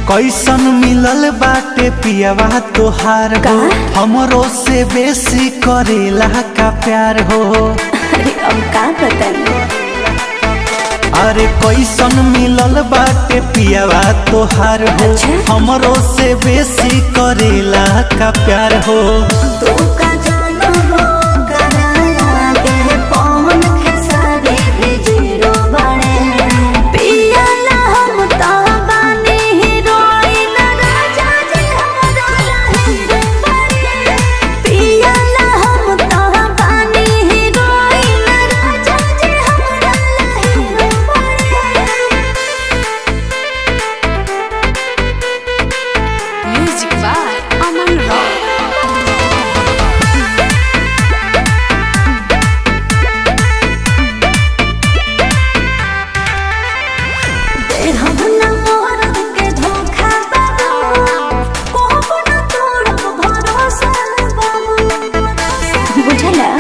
कैसन मिलल बाटे पियावा तोहार हो हमरो से बेसी करेला का प्यार हो अरे अब का बताई अरे कैसन मिलल बाटे पियावा तोहार हो अच्छा। हमरो से बेसी करेला का प्यार हो तू का जानो हो कराया के पवन खेसारी भी जीरो बड़े पिया ला हम तो बानी हीरोइन राजा जी हमरा ला हीरो बड़े पिया ला हम तो बानी हीरोइन राजा जी हमरा ला हीरो बड़े Music by Aman Rock. हम न मोहरत के धोखा बाबू कोहब न तोड़ब भरोसा बाबू बुझला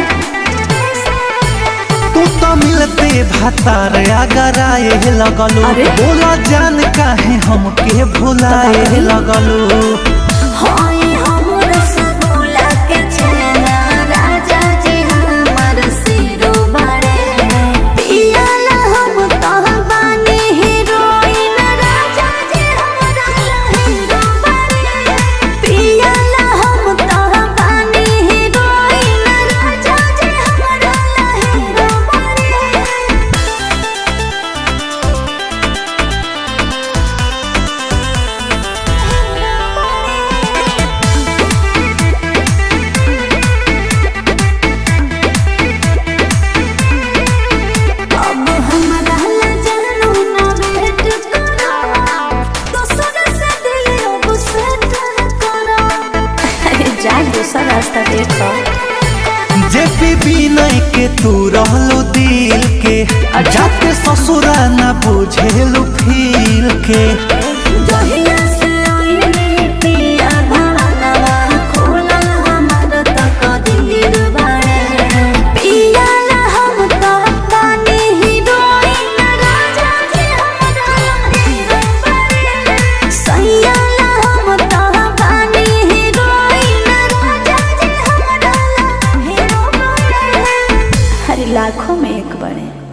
तू तो मिलते भातार अगर आए लगलू अरे? बोला जान काहे हमके भुलाए लगलू हाय हम रसगुल्ला के छेना राजा जी हमर सिरो बड़े पियाला हम तो बानी हीरोइन राजा जी हमरा ला हीरो बड़े पियाला हम तो बानी हीरोइन राजा जी हमरा ला हीरो बड़े अब हमरा ला जानू ना वेट करो दोसर से दिल अब सेट करो अरे जा दूसरा रास्ता देखो जे भी विनय के तू रहलो दिल के जाके ससुरा ना बुझेलू फील के जहिया से आईने पिया भानवा खोलल हमर तक दिल बाड़े पिया ला हम तो बानी हीरोइन राजा जी हमरा हीरो बाड़े सैया ला हम तो बानी हीरोइन राजा जी हमरा हीरो बाड़े हर लाखों में एक बड़े